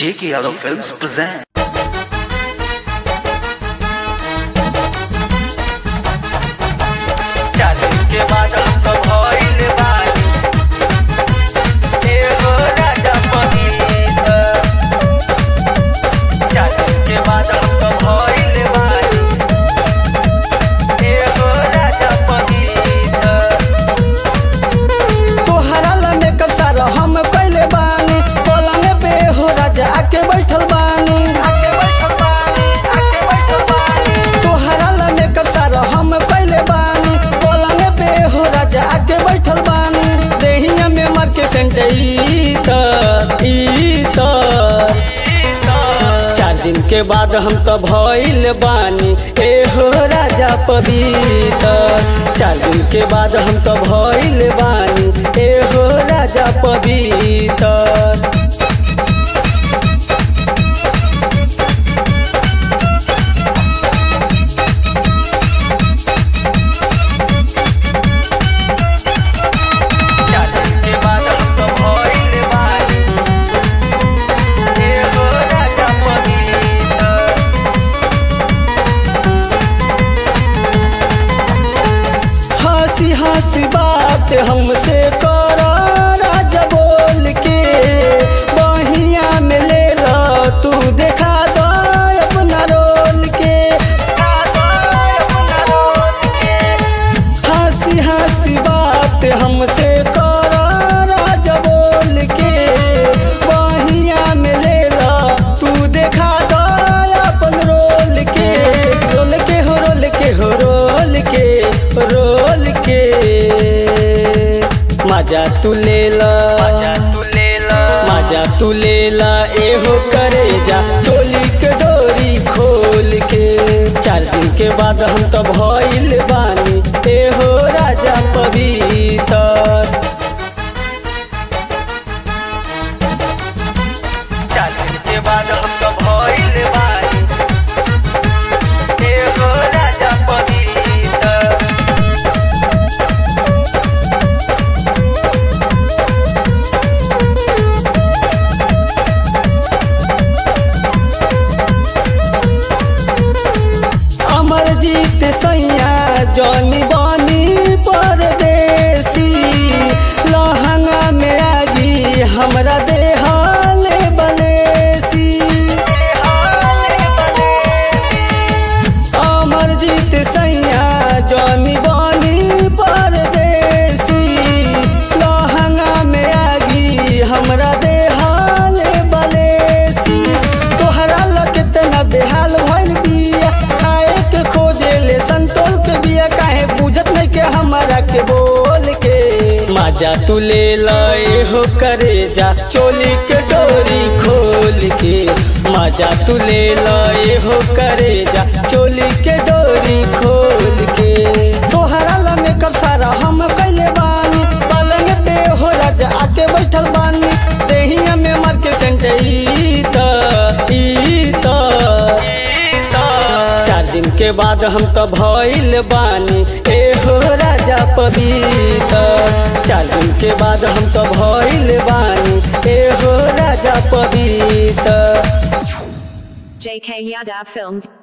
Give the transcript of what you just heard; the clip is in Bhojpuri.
J.K. Yadav Films present. चालीस के बाद हम तो भइल बानी एगो राजा पनीत चालीस के बाद हम तो भइल बानी एगो राजा पनीत तोहरा ला मेकअप सारा हम कइले बानी पलंग पे हो राजा आके बैठल बानी आके बैठल बानी आके बैठल बानी तोहरा ला मेकअप सारा हम कइले बानी पलंग पे हो राजा आके बैठल बानी देहिया में मर के सेंटई त ई त चार दिन के बाद हम तो भइल बानी ए हो राजा पवित्र चार दिन के बाद हम तो भइल बानी ए हो राजा पवित्र चालीस के बाद हम तो भइल बानी एगो राजा पनीत हंसी हंसी बात हमसे करो राजा बोल के बहिया में ले लो तू देखा दो अपना रोल के हंसी हंसी बात हमसे करो राजा बोल के बहिया में ले लो तू देखा दो अपन रोल के रोल के हो रोल के हो रोल के रोल के मजा तू ले ला मजा तू ले ला एहो करे जा चोली के डोरी खोल के चार दिन के बाद हम तो भइल बानी एहो राजा पवित्र चालीस के बाद हम तो भइल बानी एगो राजा पनीत अमरजीत सैया जौनी बानी परदेसी लहंगा में आगी हमरा देहाले बनेसी अमरजीत सैया जौनी बानी परदेसी लहंगा में आगी हमरा देहाले बनेसी तोहरा ला कितना बेहाल भइल बिया खाए के खोजे ले संतोल के बिया काहे बुझत नहीं के हमारा के बोल के मजा तू ले लाए हो करे जा चोली के डोरी खोल के मजा तू ले लाए हो करे जा चोली के डोरी खोल के तोहरा ला मेकअप सारा हम कइले बानी पलंग पे हो राजा आके बैठल बानी देहिया में मार के सेंटई त ई त चार दिन के बाद हम तो भइल बानी ए हो राजा पवित्र चार दिन के बाद हम तो भइल बानी ए हो राजा पवित्र JK Yadav Films